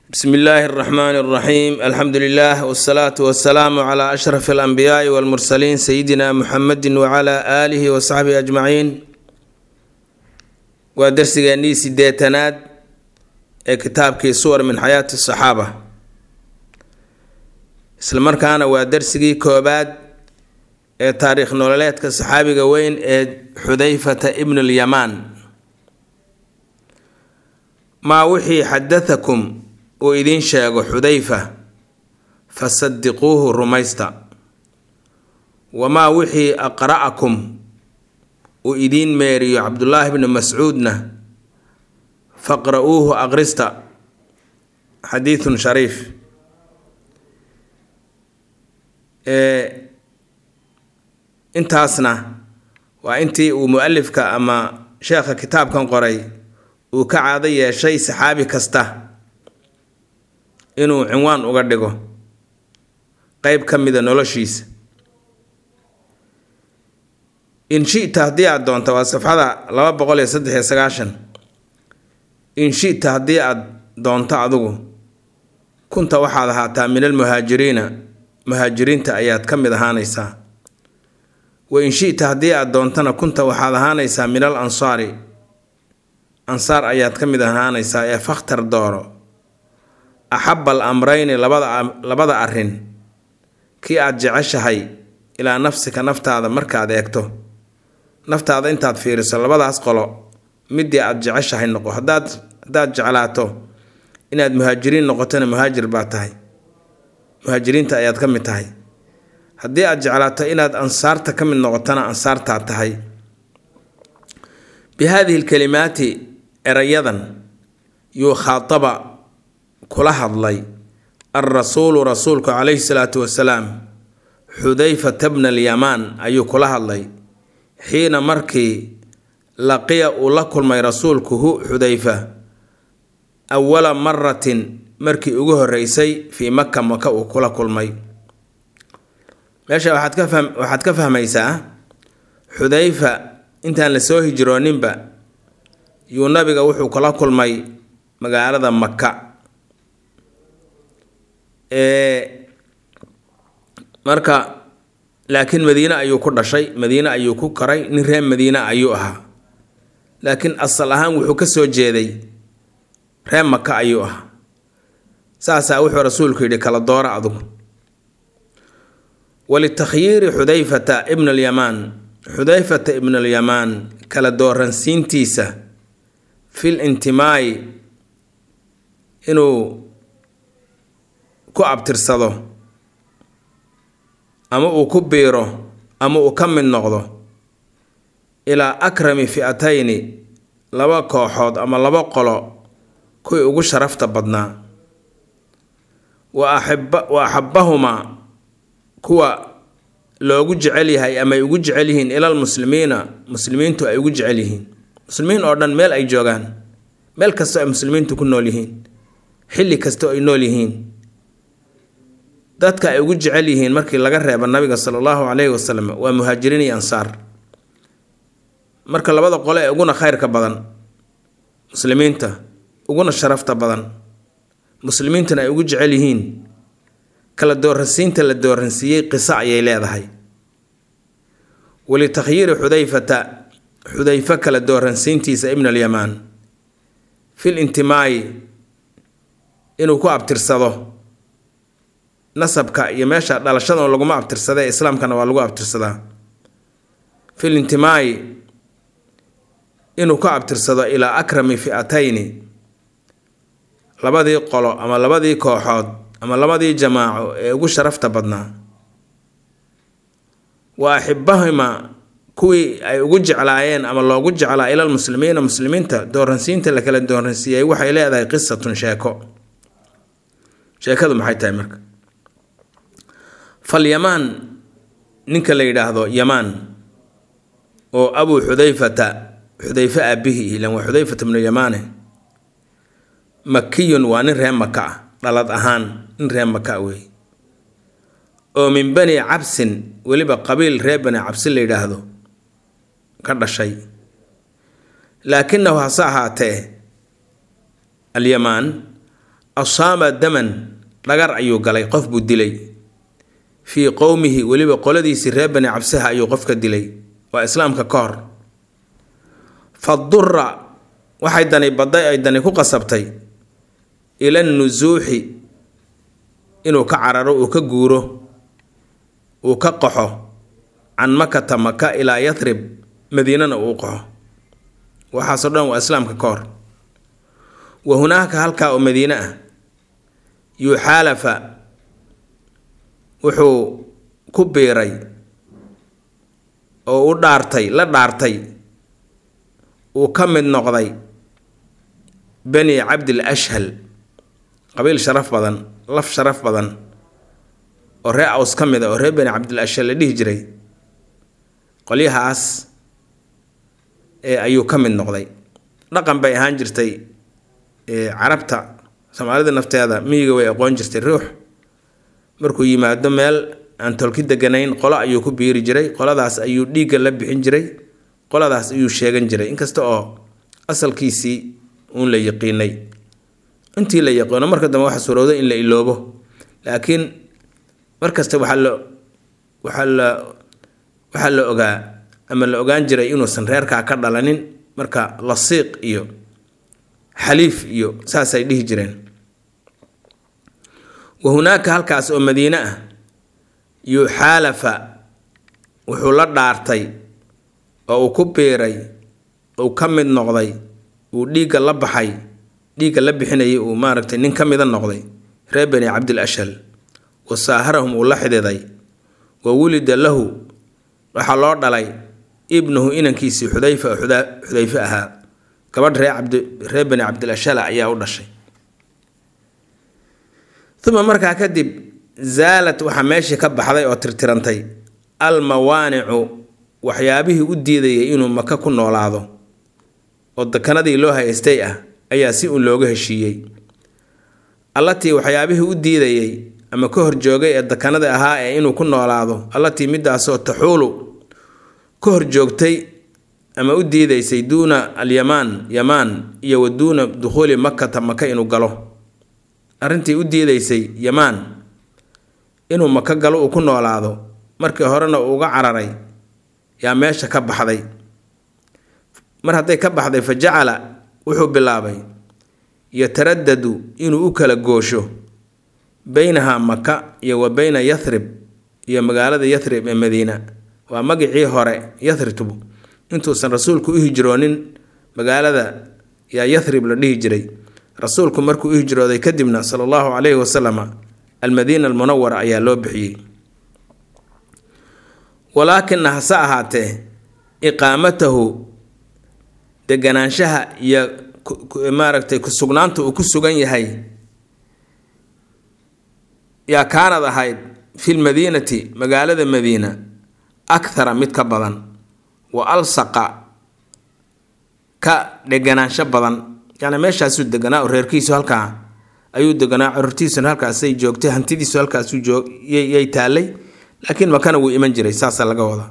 bsmi illaahi اraxmaan اraxiim alxamdu lilah wsalaatu wasalaamu cla ashraf alanbiyaai walmursaliin sayidina muxamedi wacala aalihi wasaxbihi ajmaciin waa darsigeennii sideetanaad ee kitaabkii suwar min xayaati saxaaba isla markaana waa darsigii koobaad ee taariikh nololeedka saxaabiga weyn ee xudayfata ibn lyamaan maa wixii xadatakum uu idiin sheego xudayfa fasadiquuhu rumaysta wamaa wixii aqra'akum uu idiin meeriyo cabdullaahi bni mascuudna faqra-uuhu aqrista xadiidun shariif intaasna waa intii uu mu-alifka ama sheekha kitaabkan qoray uu ka caado yeeshay saxaabi kasta inuu cinwaan uga dhigo qeyb ka mida noloshiisa in shita haddii aada doonto waa safxada laba boqol iyo saddex iyo sagaashan in shita haddii aada doonto adigu kunta waxaad ahaataa min almuhaajiriina muhaajiriinta ayaad ka mid ahaanaysaa wa in shita haddii aada doontana kunta waxaad ahaanaysaa min al ansaari ansaar ayaad ka mid ahaanaysaa ee fakhtar dooro axaba al amrayni labada labada arrin kii aada jeceshahay ilaa nafsika naftaada markaad eegto naftaada intaad fiiriso labadaas qolo midii aada jeceshahay noqo hadaad haddaad jeclaato inaad muhaajiriin noqotona muhaajir baa tahay muhaajiriinta ayaad ka mid tahay haddii aada jeclaato inaad ansaarta ka mid noqotona ansaartaad tahay bi haadihi lkalimaati erayadan yuu khaataba kula hadlay alrasuulu rasuulku calayhi salaatu wasalaam xudayfata bna alyamaan ayuu kula hadlay xiina markii laqiya uu la kulmay rasuulku hu xudayfa awala maratin markii ugu horeysay fii maka maka uu kula kulmay meesha waxaad ka fahm waxaad ka fahmaysaa xudayfa intaan la soo hijrooninba yuu nabiga wuxuu kula kulmay magaalada maka marka laakiin madiine ayuu ku dhashay madiine ayuu ku koray nin reer madiine ayuu ahaa laakiin asal ahaan wuxuu ka soo jeeday reer maka ayuu ahaa saasaa wuxuu rasuulku yidhi kala doora adugu walitakhyiiri xudayfata ibn alyamaan xudayfata ibn alyamaan kala dooransiintiisa fil intimaayi inuu ku abtirsado ama uu ku biiro ama uu ka mid noqdo ilaa akrami fi'atayni laba kooxood ama laba qolo kuwii ugu sharafta badnaa wa axibba wa axabahumaa kuwa loogu jecel yahay ama ay ugu jecel yihiin ilal muslimiina muslimiintu ay ugu jecel yihiin muslimiin oo dhan meel ay joogaan meel kastoo ay muslimiintu ku nool yihiin xilli kastoo ay nool yihiin dadka ay ugu jecel yihiin markii laga reebo nabiga sala allahu caleyhi wasalam waa muhaajiriin iyo ansaar marka labada qole ee uguna khayrka badan muslimiinta uguna sharafta badan muslimiintuna ay ugu jecel yihiin kala dooransiinta la dooransiiyey qiso ayay leedahay walitakhyiiri xudayfata xudayfo kala dooransiintiisa ibn alyamaan fil intimaayi inuu ku abtirsado nasabka iyo meesha dhalashada laguma abtirsada islaamkana waa lagu abtirsadaa fil intimaayi inuu ku abtirsado ilaa akrami fi'atayni labadii qolo ama labadii kooxood ama labadii jamaaco ee ugu sharafta badnaa wa axibahima kuwii ay ugu jeclaayeen ama loogu jeclaa ilal muslimiina muslimiinta dooransiinta la kala dooransiiyey waxay leedahay qisatun sheeko sheekadu maxay tahay marka falyamaan ninka la yidhaahdo yamaan oo abuu xudayfata xudayfe aabihi ilan waa xudayfata bnu yamaane makiyun waa nin reer maka ah dhalad ahaan nin reer maka wey oo min bani cabsin weliba qabiil reer bani cabsin la yidhaahdo ka dhashay laakinahu hase ahaatee alyamaan asaama daman dhagar ayuu galay qof buu dilay fii qowmihi weliba qoladiisii reer bani cabsaha ayuu qofka dilay waa islaamka ka hor fadura waxay dani baday ay dani ku qasabtay ila nusuuxi inuu ka cararo uu ka guuro uu ka qaxo can makata maka ilaa yathrib madiinana uu qaxo waxaasoo dhan waa islaamka ka hor wa hunaaka halkaa oo madiine ah yuxaalafa wuxuu ku biiray oo u dhaartay la dhaartay uu ka mid noqday bani cabdil ashhal qabiil sharaf badan laf sharaf badan oo ree aws ka mid a oo reer bani cabdil ashhal la dhihi jiray qolyahaas ee ayuu ka mid noqday dhaqan bay ahaan jirtay carabta soomaalida nafteeda miyiga way aqoon jirtay ruux markuu yimaado meel aan tolki deganayn qolo ayuu ku biiri jiray qoladaas ayuu dhiigga la bixin jiray qoladaas ayuu sheegan jiray inkasta oo asalkiisii uun la yaqiinay intii la yaqiino marka dambe waxa suurowda in la iloobo laakiin markasta waxaa la waxaa la waxaa la ogaa ama la ogaan jiray inuusan reerkaa ka dhalanin marka lasiiq iyo xaliif iyo saasay dhihi jireen wa hunaaka halkaas oo madiine ah yuxaalafa wuxuu la dhaartay oo uu ku biiray uu ka mid noqday uu dhiigga la baxay dhiigga la bixinayay uu maaragtay nin ka mida noqday reer bani cabdil ashal wa saaharahum uu la xididay wa wulida lahu waxaa loo dhalay ibnuhu inankiisii xudayfa oo xudayfe ahaa gabadh ree cabdi reer bani cabdil ashala ayaa u dhashay uma markaa kadib zaalad waxaa meeshii ka baxday oo tirtirantay almawaanicu waxyaabihii u diidayay inuu maka ku noolaado oo dekanadii loo haystay ah ayaa si uun looga heshiiyey allatii waxyaabihii u diidayay ama ka horjoogay ee dekanada ahaa ee inuu ku noolaado allatii midaasoo taxuulu ka horjoogtay ama u diidaysay duuna alyamaan yamaan iyo wa duuna dukhuuli makata maka inuu galo arrintii u diidaysay yamaan inuu maka galo uu ku noolaado markii horena uu uga cararay yaa meesha ka baxday mar hadday ka baxday fa jacala wuxuu bilaabay yataradadu inuu u kala goosho beynaha maka iyo wa beyna yathrib iyo magaalada yathrib ee madiina waa magicii hore yathribtu intuusan rasuulku u hijroonin magaalada yaa yathrib la dhihi jiray rasuulku markuu u hijrooday kadibna sala allahu calayhi wasalama almadiina almunawara ayaa loo bixiyey walaakina hase ahaatee iqaamatahu deganaanshaha iyo maaragtay kusugnaanta uu ku sugan yahay yaa kaanad ahayd fi lmadiinati magaalada madiina akhara mid ka badan wa alsaqa ka dheganaansho badan yacni meeshaasuu deganaa oo reerkiisu halkaa ayuu deganaa corortiisuna halkaasay joogtay hantidiisu halkaasuu joog yay taallay laakiin makana wuu iman jiray saasaa laga wadaa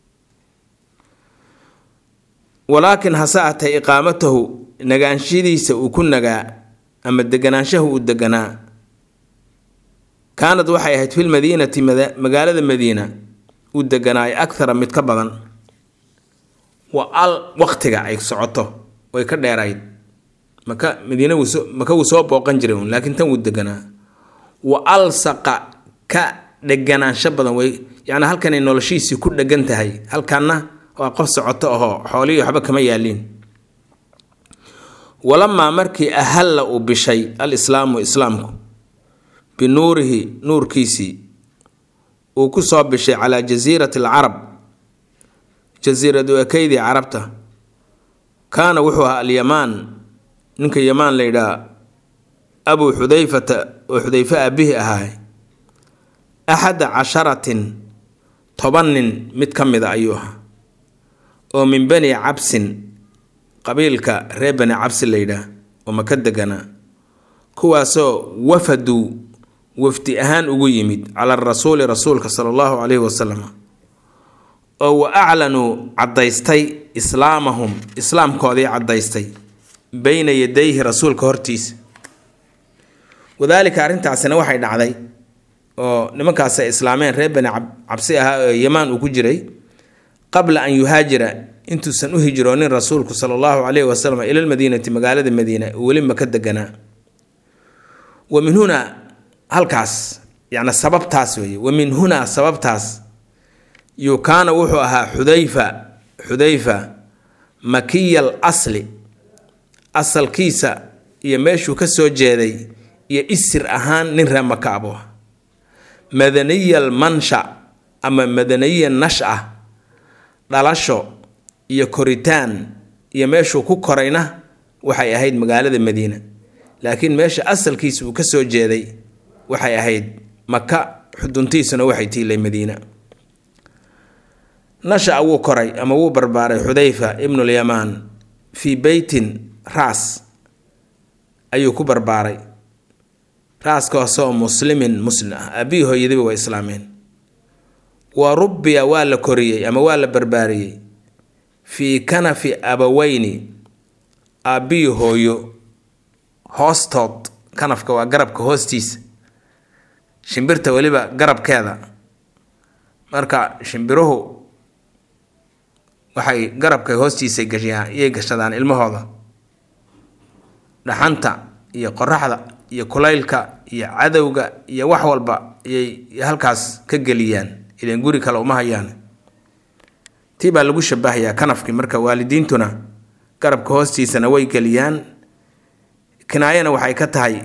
walaakin hase atay iqaamatahu nagaanshadiisa uu ku nagaa ama deganaanshahu uu deganaa kaanad waxay ahayd filmadiinati magaalada madiina uu deganaay akhara mid ka badan wa al waqtiga ay socoto way ka dheerayd maka madiina wuusoo maka wuu soo booqan jiray un laakiin tan wuu deganaa wa alsaqa ka dheganaansho badan way yacni halkanay noloshiisii ku dhegan tahay halkanna waa qof socoto ahoo xoolihii waxba kama yaaliin walamaa markii ahalla uu bishay al islaamu islaamku binuurihi nuurkiisii uu ku soo bishay calaa jasiirati alcarab jasiiradu ekeydii carabta kaana wuxuu ahaa alyamaan ninka yamaan la yidhaha abuu xudayfata oo xudayfe aabbihi ahaay axada casharatin toban nin mid ka mida ayuu ahaa oo min bani cabsin qabiilka reer bani cabsi la yidhaah oo maka deganaa kuwaasoo wafaduu wafdi ahaan ugu yimid cala rasuuli rasuulka sala allahu calayhi wasalam oo wa aclanuu caddaystay islaamahum islaamkoodii caddaystay beyna yadayhi rasuulka hortiisa wadaalika arrintaasina waxay dhacday oo nimankaas ay islaameen reer bani cabsi ahaa oo yamaan uu ku jiray qabla an yuhaajira intuusan u hijroonin rasuulku sala allahu caleyhi wasalam ila lmadiinati magaalada madiina uu weli maka deganaa wa min hunaa halkaas yacni sababtaas weeye wa min hunaa sababtaas yuu kaana wuxuu ahaa xudayfa xudayfa makiya al asli asalkiisa iyo meeshuu ka soo jeeday iyo isir ahaan nin reer maka abu ah madaniya almansha ama madaniya nasha dhalasho iyo koritaan iyo meeshuu ku korayna waxay ahayd magaalada madiina laakiin meesha asalkiisa uu ka soo jeeday waxay ahayd maka xuduntiisuna waxay tiilay madiina nasha wuu koray ama wuu barbaaray xudayfa ibnulyamaan fii beytin raas ayuu ku barbaaray raaskaasoo muslimin muslim ah aabihii hooyadiba waa islaameen wa rubbiya waa la koriyey ama waa la barbaariyey fii kanafi abaweyni aabbihii hooyo hoostood kanafka waa garabka hoostiisa shimbirta weliba garabkeeda marka shimbiruhu waxay garabka hoostiisa gashaan iyay gashadaan ilmahooda dhaxanta iyo qoraxda iyo kulaylka iyo cadowga iyo wax walba iyay halkaas ka geliyaan ilan guri kale uma hayaan tii baa lagu shabahayaa kanafkii marka waalidiintuna garabka hoostiisana way geliyaan kinaayana waxay ka tahay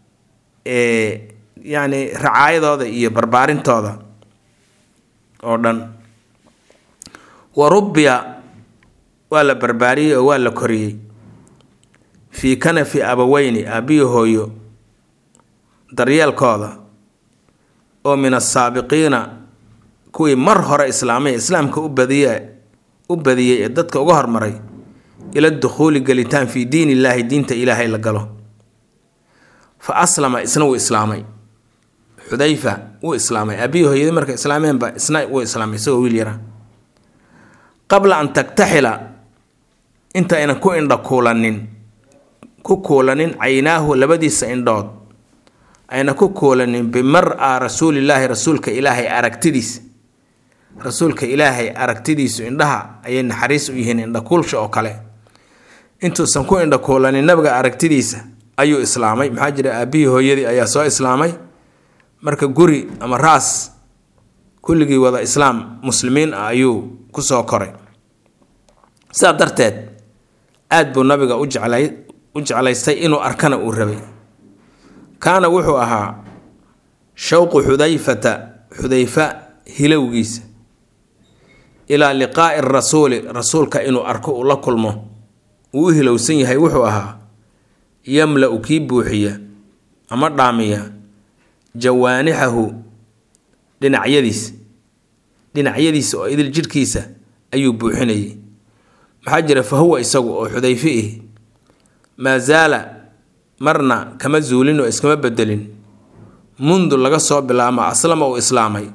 yacni racaayadooda iyo barbaarintooda oo dhan wa rubbiya waa la barbaariyey oo waa la koriyey fii kanafi abaweyni aabbiyi hooyo daryeelkooda oo min asaabiqiina kuwii mar hore islaamay islaamka u badiye u badiyey ee dadka uga hormaray ila dukhuuli gelitaan fii diin illaahi diinta ilaahay la galo fa aslama isna wuu islaamay xudayfa wuu islaamay aabbiyi hooyadii markay islaameenba isna wuu islaamay isagoo wiil yara qabla an tagtaxila inta aynan ku indha kuulanin ku kuulanin caynaahu labadiisa indhood ayna ku kuulanin bimar-a rasuulillaahi rasuulka ilaahay aragtidiisa rasuulka ilaahay aragtidiisu indhaha ayay naxariis u yihiin indhakuulsha oo kale intuusan ku indhakuulanin nabiga aragtidiisa ayuu islaamay maxaa jira aabbihii hooyadii ayaa soo islaamay marka guri ama raas kulligii wada islaam muslimiin ah ayuu kusoo koray sidaa darteed aad buu nabiga u jeclay u jeclaystay inuu arkana uu rabay kaana wuxuu ahaa shawqu xudayfata xudayfa hilowgiisa ilaa liqaa'i rasuuli rasuulka inuu arko uu la kulmo uu u hilowsan yahay wuxuu ahaa yamla-u kii buuxiya ama dhaamiya jawaanixahu dhinacyadiisa dhinacyadiisa oo idil jidhkiisa ayuu buuxinayay maxaa jira fa huwa isagu oo xudayfe ih maa zaala marna kama zuulin oo iskama bedelin mundu laga soo bilaamo aslama uu islaamay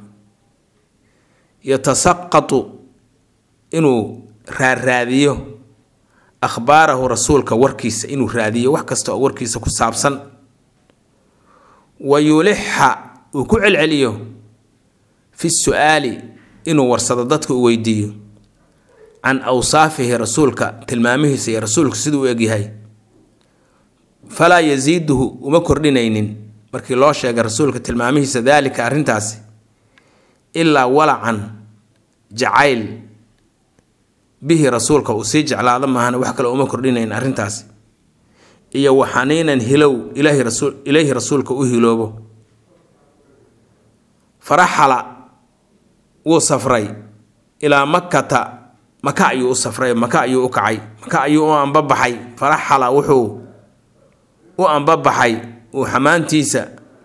yatasaqatu inuu raaraadiyo akhbaarahu rasuulka warkiisa inuu raadiyo wax kasta oo warkiisa ku saabsan wa yulixa uu ku celceliyo fi su-aali inuu warsado dadka u weydiiyo can awsaafihi rasuulka tilmaamihiisa iyo rasuulka siduu u egyahay falaa yasiiduhu uma kordhinaynin markii loo sheegay rasuulka tilmaamihiisa daalika arrintaasi ilaa walacan jacayl bihi rasuulka uu sii jeclaado maahana wax kale uma kordhinayn arrintaasi iyo waxaniinan hilow ilaahi rasuul ilayhi rasuulka u hiloobo faraxala wuu safray ilaa makkata maka ayuu u safray maka ayuu u kacay maka ayuu u ambabaxay faraxala wuxuu u ambabaxay uu xamaantiisa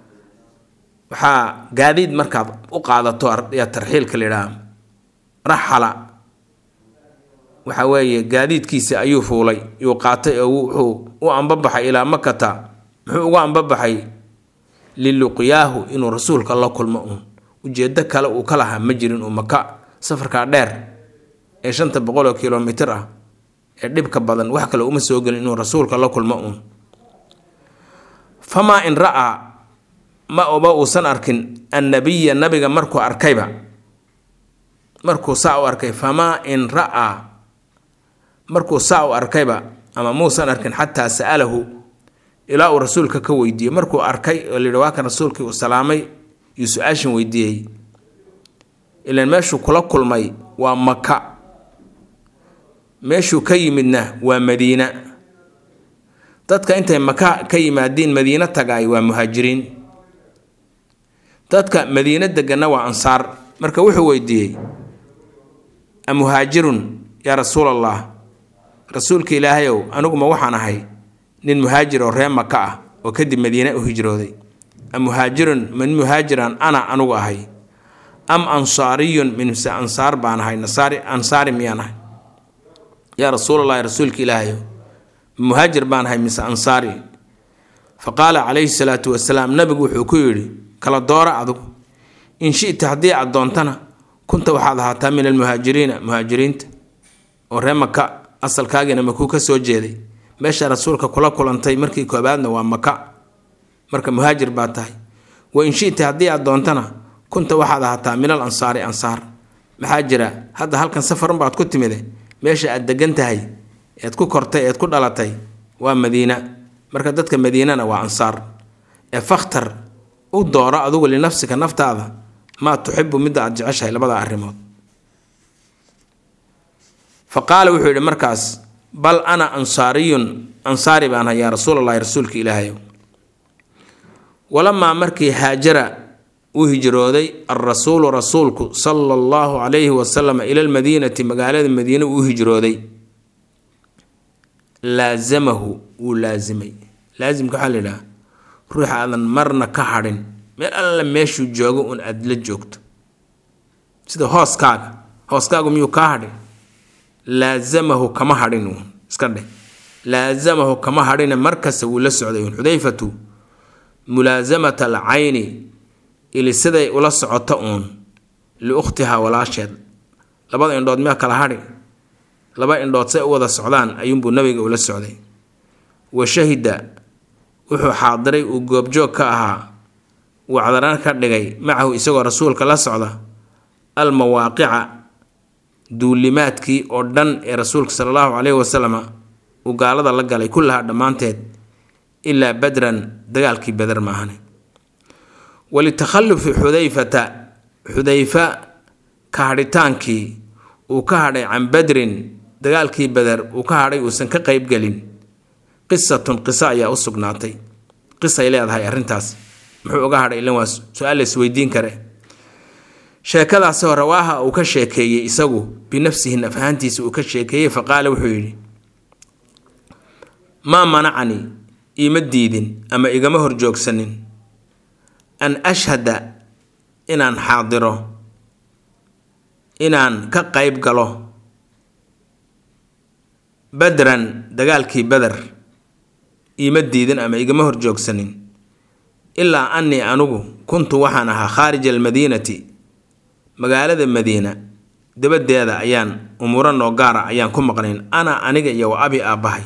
waxaa gaadiid markaad u qaadato yaa tarxiilka layidhaha raxala waxa weeye gaadiidkiisa ayuu fuulay yuu qaatay oo wuxuu u ambabaxay ilaa makata muxuu uga ambabaxay liluqyaahu inuu rasuulka la kulmo uun ujeedo kale uu ka lahaa ma jirin uu maka safarkaa dheer ee shanta boqol oo kilomitir ah ee dhibka badan wax kale uma soo gelin inuu rasuulka la kulmo uun famaa in ra'aa ma oba uusan arkin annabiya nabiga markuu arkayba markuu saa u arkay famaa in ra'aa markuu saa u arkayba ama muusan arkin xataa sa'alahu ilaa uu rasuulka ka weydiiyey markuu arkay oo layidhi waa kan rasuulkii uu salaamay iyo su-aashan weydiiyey ilaan meeshuu kula kulmay waa maka meeshuu ka yimidna waa madiina dadka intay maka ka yimaadiin madiino tagaay waa muhaajiriin dadka madiino deganna waa ansaar marka wuxuu weydiiyey amuhaajirun yaa rasuul allah rasuulka ilaahayow aniguma waxaan ahay nin muhaajir oo ree maka ah oo kadib madiine u hijrooday amuhaajirun min muhaajiran ana anugu ahay am ansaariyun minse ansaar baan ahay nasaari ansaari miyaan ahay yaa rasuulallahi rasuulka ilaahayow muhaajir baan ahay mise ansaari fa qaala calayhi salaatu wasalaam nabigu wuxuu ku yidhi kala doora adugu in shita haddii aad doontana kunta waxaad ahaataa min almuhaajiriina muhaajiriinta oo ree maka asalkaagiina makuu ka soo jeeday meesha rasuulka kula kulantay markii koobaadna waa maka marka muhaajir baa tahay wa in shita haddii aad doontana kunta waxaad ahaataa min al ansaari ansaar maxaa jira hadda halkan safarun baad ku timide meesha aad degan tahay eed ku kortay eed ku dhalatay waa madiina marka dadka madiinana waa ansaar ee fakhtar u dooro adugu linafsika naftaada maa tuxibu midda aad jeceshahay labada arrimood fa qaala wuxuu yidhi markaas bal ana ansaariyun ansaari baan hay yaa rasuulallahi rasuulka ilaahayow walamaa markii haajara uu hijrooday alrasuulu rasuulku sala allahu calayhi wasalam ila almadiinati magaalada madiine uu hijrooday laazamahu wuu laasimay laasimka waxaa la yidhaha ruux aadan marna ka hadhin meel alla meeshuu joogo un aada la joogto sida hooskaaga hooskaagu miyuu kaa hadhin laazamahu kama hadhin uun iska dheh laazamahu kama hadhine markasta wuu la socday uun xudayfatu mulaasamata alcayni ili siday ula socoto uun liukhtihaa walaasheed labada indhood miyaa kala hadhi laba indhood say u wada socdaan ayuunbuu nabiga ula socday wa shahida wuxuu xaadiray uu goobjoog ka ahaa wacdaran ka dhigay macahu isagoo rasuulka la socda almawaaqica duulimaadkii oo dhan ee rasuulka sala allahu caleyhi wasalama uu gaalada la galay kullahaa dhammaanteed ilaa badran dagaalkii beder maahane walitakhalufi xudayfata xudayfa ka hadhitaankii uu ka hadhay can badrin dagaalkii beder uu ka hadhay uusan ka qeybgelin qisatun qiso ayaa u sugnaatay qisay leedahay arrintaas muxuu uga hadhay ilan waa su-aal la isweydiin kare sheekadaasi hore waaha uu ka sheekeeyey isagu binafsihi naf ahaantiisa uu ka sheekeeyey fa qaala wuxuu yidhi maa manacanii iima diidin ama igama horjoogsanin an ashhada inaan xaadiro inaan ka qayb galo badran dagaalkii beder iima diidin ama igama horjoogsanin ilaa annii anugu kuntu waxaan ahaa khaarija almadiinati magaalada madiina dabadeeda ayaan umuuro noo gaara ayaan ku maqnayn ana aniga iyo wa abi aabbahay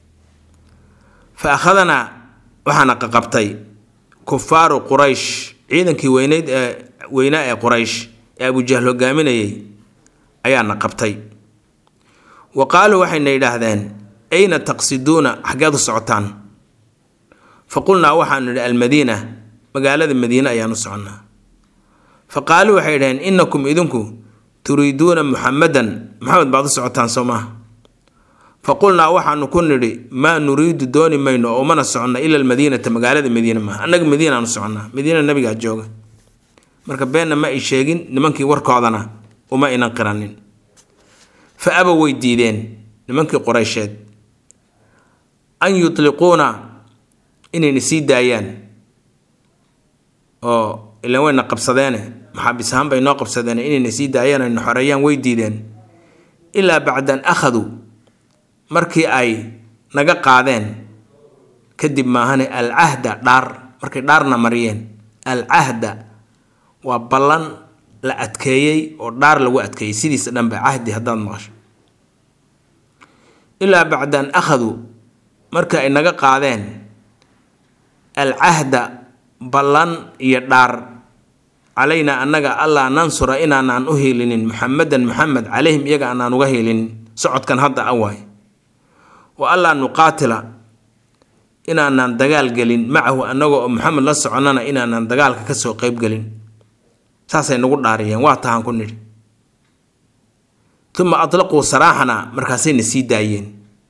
fa akhadanaa waxaana qaqabtay kufaaru quraysh ciidankii weyneyd ee weynaa ee quraysh ee abujahl hogaaminayay ayaana qabtay wa qaaluu waxayna yidhaahdeen ayna taqsiduuna xaggeed u socotaan fa qulnaa waxaanu nidhi almadiina magaalada madiine ayaan u soconnaa fa qaaluu waxay yidhaheen innakum idinku turiiduuna muxamadan maxamed baad u socotaan soo maaha fa qulnaa waxaanu ku nidhi maa nuriidu dooni mayno oo mana soconna ila almadiinata magaalada madiine maaha annaga madiinaanu soconnaa madiina nabigaa jooga marka beenna ma ay sheegin nimankii warkoodana uma inan qiranin fa aba way diideen nimankii qoraysheed an yutliquuna inayna sii daayaan oo ilan wayna qabsadeene maxaabis ahaan bay noo qabsadeen inayna sii daayaan ayna xoreeyaan way diideen ilaa bacdan akhaduu markii ay naga qaadeen kadib maahane alcahda dhaar markay dhaarna mariyeen alcahda waa ballan la adkeeyey oo dhaar lagu adkeeyey sidiisa dhanba cahdi haddaad maqasho ilaa bacdan akhaduu marka ay naga qaadeen alcahda ballan iyo dhaar calaynaa annaga allaa nansura inaanaan u hiilinin muxamedan muxamed calayhim iyaga aanaan uga hiilinin socodkan hadda a waay wa allaa nuqaatila inaanaan dagaal gelin macahu annaga oo maxamed la soconnana inaanaan dagaalka kasoo qeybgelin saasay nagu dhaariyeen waa tahaan ku nidhi uma atlaquu saraaxana markaasayna sii daayeen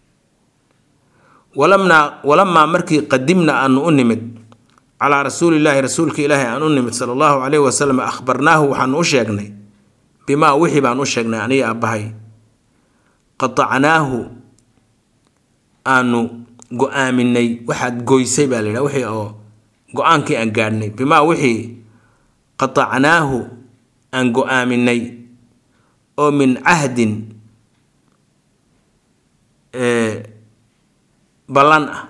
walamnaa walamaa markii qadimna aanu u nimid calaa rasuulillaahi rasuulka ilaahi aan u nimid sala allahu caleyhi wasalam akhbarnaahu waxaanu u sheegnay bimaa wixii baan u sheegnay aniga aabbahay qatacnaahu aanu go-aaminay waxaad goysay baa la yidhaha wixii oo go-aankii aan gaadhnay bimaa wixii qatacnaahu aan go-aaminay oo min cahdin ballan ah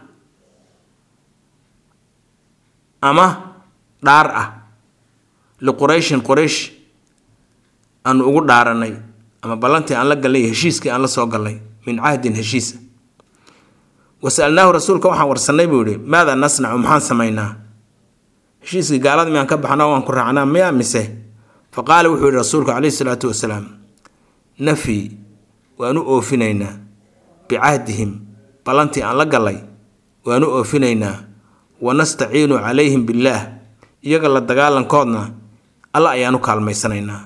ama dhaar ah liqurayshin quraysh aanu ugu dhaaranay ama ballantii aan la gallay iyo heshiiskii aan la soo gallay min cahdin heshiisa wasalnaahu rasuulka waxaan warsanay buu yihi maada nasnacu maxaan samaynaa heshiiskii gaalada miyaan ka baxnaa waan ku raacnaa miyaa mise fa qaala wuxuu yihi rasuulku caleyhi salaatu wasalaam nafyi waanu oofinaynaa bicahdihim ballantii aan la gallay waanu oofinaynaa wanastaciinu calayhim billaah iyaga la dagaalankoodna alla ayaanu kaalmaysanaynaa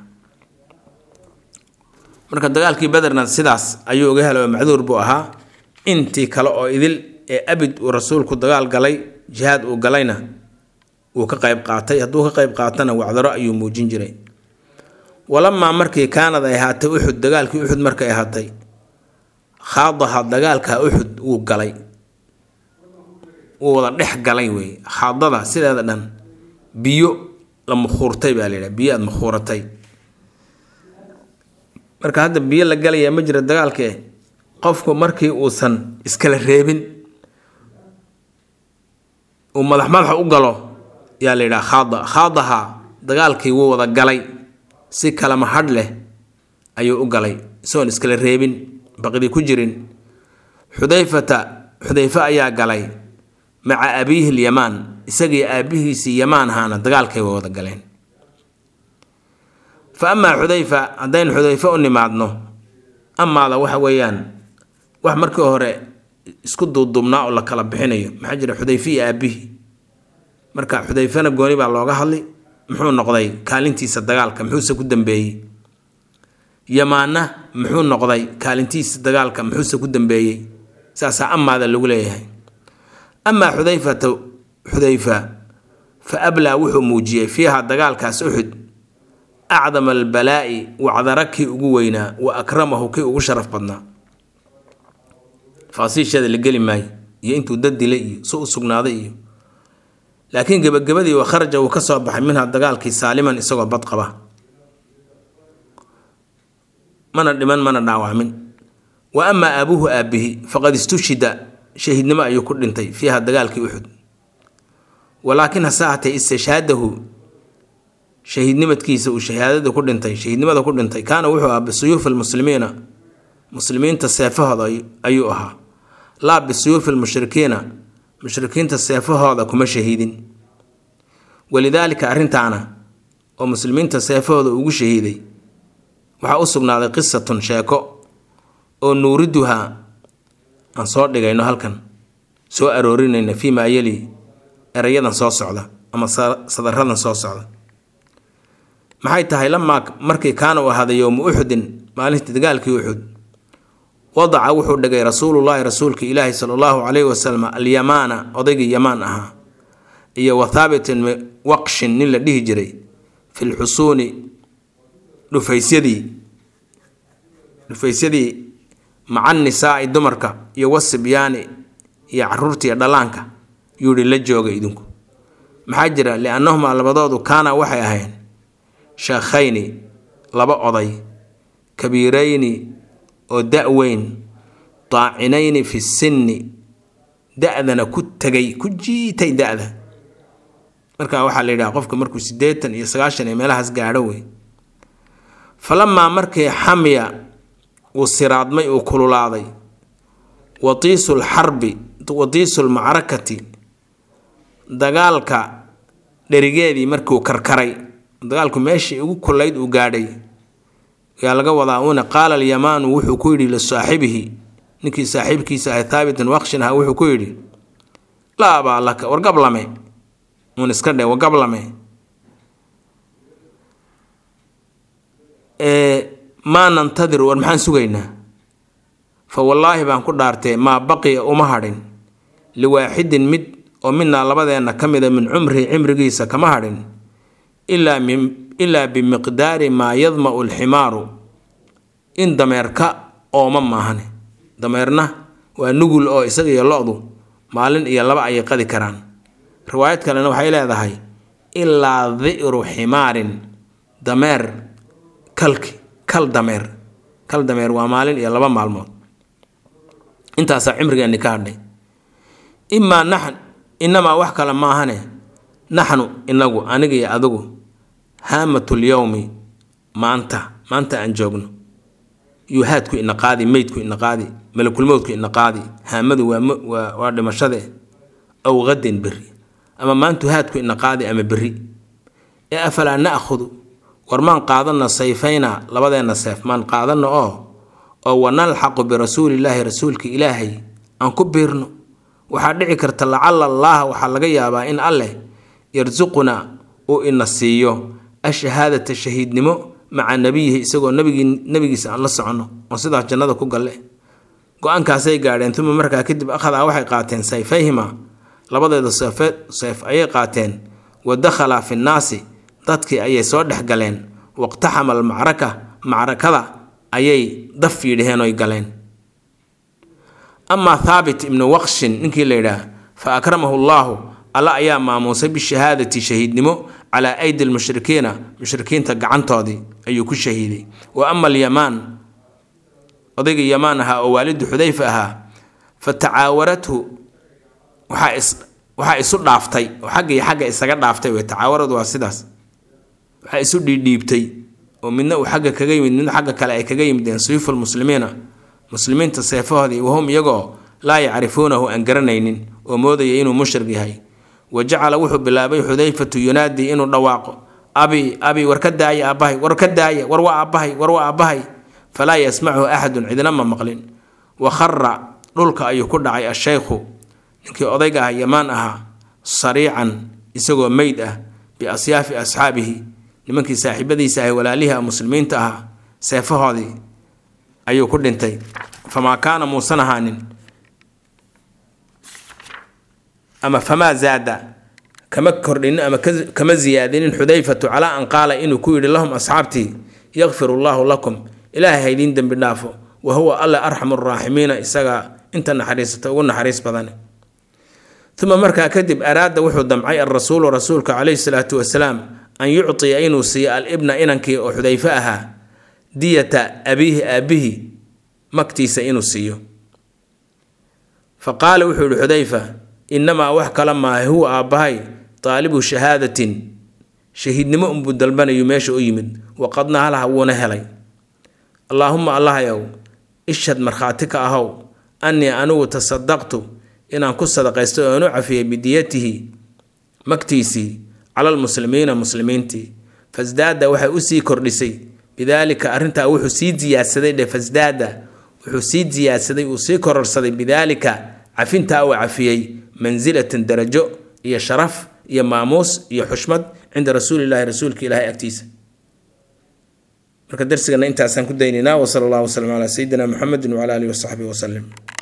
marka dagaalkii bederna sidaas ayuu uga helay oo macduur buu ahaa intii kale oo idil ee abid uu rasuulku dagaal galay jihaad uu galayna wuu ka qayb qaatay hadduu ka qayb qaatana wacdaro ayuu muujin jiray walamaa markii kaanad ay ahaatay uxud dagaalkii uxud markay ahaatay khaadaha dagaalka uxud wuu galay wuu wada dhex galay wey khaadada sideeda dhan biyo la mukhuurtay baa layidhaha biyo aada mukhuuratay marka hadda biyo la galayaa ma jira dagaalkee qofku markii uusan iskala reebin uu madax madaxa u galo yaa la yidhaha khaada khaadaha dagaalkii wuu wada galay si kalama hadh leh ayuu u galay isagoon iskala reebin baqdi ku jirin xudayfata xudayfe ayaa galay maca abiihi lyamaan isagii aabihiisii yamaan ahaana dagaalkay wada galeen fa amaa xudayfa haddaynu xudayfe u nimaadno amaada waxa weeyaan wax markii hore isku duuduubnaa oo la kala bixinayo maxaa jira xudayfe iyo aabihi marka xudayfena gooni baa looga hadlay muxuu noqday kaalintiisa dagaalka muxuuse ku dambeeyey yamaanna muxuu noqday kaalintiisa dagaalka muxuuse ku dambeeyey saasaa amaada lagu leeyahay amaa xudayfata xudayfa fa ablaa wuxuu muujiyey fiiha dagaalkaas uxud acdama albalaa'i wacdara kii ugu weynaa wa akramahu kii ugu sharaf badnaa faasiisheeda la geli maayo iyo intuu dad dilay iyo si u sugnaaday iyo laakiin gebagabadii wa kharaja wuu ka soo baxay minha dagaalkii saaliman isagoo bad qaba mana dhiman mana dhaawacmin wa amaa aabuhu aabihi faqad istushhida shahiidnimo ayuu ku dhintay fiiha dagaalkii uxud walaakin hase ahatee istishhaadahu shahiidnimadkiisa uu shahaadada ku dhintay shahiidnimada ku dhintay kaana wuxuu ahaa bisuyuufi lmuslimiina muslimiinta seefahooda ayuu ahaa laa bisuyuufi lmushrikiina mushrikiinta seefahooda kuma shahiidin walidaalika arrintaana oo muslimiinta seefahooda ugu shahiiday waxaa u sugnaaday qisatun sheeko oo nuuriduhaa aan soo dhigayno halkan soo aroorinayna fii maa yeli erayadan soo socda ama sadaradan soo socda maxay tahay lamaa markii kaana u ahaaday yowma uxudin maalintii dagaalkii uxud wadaca wuxuu dhigay rasuulullaahi rasuulka ilaahi sala allahu calayhi wasalam alyamaana odaygii yamaan ahaa iyo wa thaabitin waqshin nin la dhihi jiray fi lxusuuni dhufaysyadii dhufaysyadii maca nisaa'i dumarka iyo wasibyaani iyo caruurtiiyo dhallaanka yuuhi la jooga idinku maxaa jira liannahumaa labadoodu kaana waxay ahayn sheekhayni laba oday kabiirayni oo da-weyn daacinayni fi sinni da-dana ku tegay ku jiitay da-da markaa waxaa la yidhaha qofka markuu siddeetan iyo sagaashan iyo meelahaas gaadho wey falamaa markii xamiya uu siraadmay uu kululaaday watiisu lxarbi watiisu lmacrakati dagaalka dherigeedii markuu karkaray dagaalku meeshii ugu kullayd uu gaadhay yaa laga wadaa uuna qaala alyamaanu wuxuu ku yidhi lisaaxibihi ninkii saaxiibkiisa ahay thaabitin wakshin aha wuxuu ku yidhi laa abaa laka war gablame uun iska dhe war gablame maa nantadir war maxaan sugaynaa fa wallaahi baan ku dhaartee maa baqiya uma hadhin liwaaxidin mid oo midnaa labadeenna ka mida min cumrihi cimrigiisa kama hadhin ilaa bimiqdaari maa yadma'u alximaaru in dameerka ooma maahane dameerna waa nugul oo isaga iyo lo-du maalin iyo laba ayay qadi karaan riwaayad kalena waxay leedahay ilaa di'ru ximaarin dameer kalki kal dameer kal dameer waa maalin iyo laba maalmood intaasaa cimrigeenni ka hadhay imaa naxn inamaa wax kale maahane naxnu inagu aniga iyo adigu haamatulyowmi maanta maanta aan joogno yuhaadku ina qaadi meydku ina qaadi malakulmowdku ina qaadi haamadu waa waa dhimashade aw qadin beri ama maantu haadku ina qaadi ama beri ee afalaa na'khudu war maan qaadana sayfayna labadeenna seef maan qaadano oo oo wanalxaqu birasuulillaahi rasuulka ilaahay aan ku biirno waxaa dhici karta lacala allaaha waxaa laga yaabaa in alleh yarsuquna uu ina siiyo ashahaadata shahiidnimo maca nabiyihi isagoo nabigii nabigiisa aan la soconno oo sidaas jannada ku galle go-aankaasay gaadheen uma markaa kadib akhadaa waxay qaateen sayfayhima labadeeda seefeed seef ayay qaateen wa dakhalaa fi nnaasi dadkii ayay soo dhex galeen waqtaxama almacraka macrakada ayay daf fiidhaheen oy galeen amaa thaabit ibnu waqshin ninkii la yidhaah fa akramahu llaahu alla ayaa maamuusay bishahaadati shahiidnimo calaa aydi lmushrikiina mushrikiinta gacantoodii ayuu ku shahiiday wa ama alyamaan odayga yamaan ahaa oo waalidu xudayfa ahaa fa tacaawarathu waxaa isu dhaaftay oo xagga iyo xagga isaga dhaaftay wey tacaawaradu waa sidaas waxaa isu dhiidhiibtay oo midna uu xagga kaga yimid midna xagga kale ay kaga yimideen suyuufu lmuslimiina muslimiinta seefahoodii wahum iyagoo laa yacrifuunahu aan garanaynin oo moodaya inuu mushrik yahay wa jacala wuxuu bilaabay xudayfatu yunaadii inuu dhawaaqo abi abi war ka daaya aabbahay war ka daaya war waa aabbahay war waa aabbahay falaa yasmachu axadun cidna ma maqlin wa khara dhulka ayuu ku dhacay ashaykhu ninkii odayga ah yamaan ahaa sariican isagoo meyd ah biasyaafi asxaabihi nimankii saaxiibadiisa ahay walaalihii ah muslimiinta ahaa seefahoodii ayuu ku dhintay famaa kaana muusan ahaanin ama famaa zaada kama kordhinin ama kama ziyaadinin xudayfatu calaa an qaala inuu ku yidhi lahum asxaabtii yakfiru llaahu lakum ilaahay haydiin dembi dhaafo wa huwa alle arxamu raaximiina isagaa inta naxariisata ugu naxariis badan uma markaa kadib araada wuxuu damcay alrasuulu rasuulka calayhi salaatu wasalaam an yuctiya inuu siiyo alibna inankii oo xudayfe ahaa diyata abiihi aabihi magtiisa inuu siiyo fa qaala wuxuu yihi xudayfa inamaa wax kala maaha huwa aabbahay taalibu shahaadatin shahiidnimo unbuu dalbanayu meesha u yimid waqadna halaha wuuna helay allaahuma allahayow ishhad markhaati ka ahow annii anigu tasadaqtu inaan ku sadaqaysto oonu cafiyay bidiyatihi magtiisii cala lmuslimiina muslimiintii fasdaada waxay usii kordhisay bidaalika arrintaa wuxuu sii diyaadsaday dhe fasdaada wuxuu sii diyaadsaday uu sii kororsaday bidaalika cafintaa uu cafiyey mansilatan darajo iyo sharaf iyo maamuus iyo xushmad cinda rasuulillahi rasuulka ilaahay agtiisa marka darsigana intaasaan ku daynaynaa wasala allahu wasalam calaa sayidina muxamedin wacala alihi wasaxbihi wasalim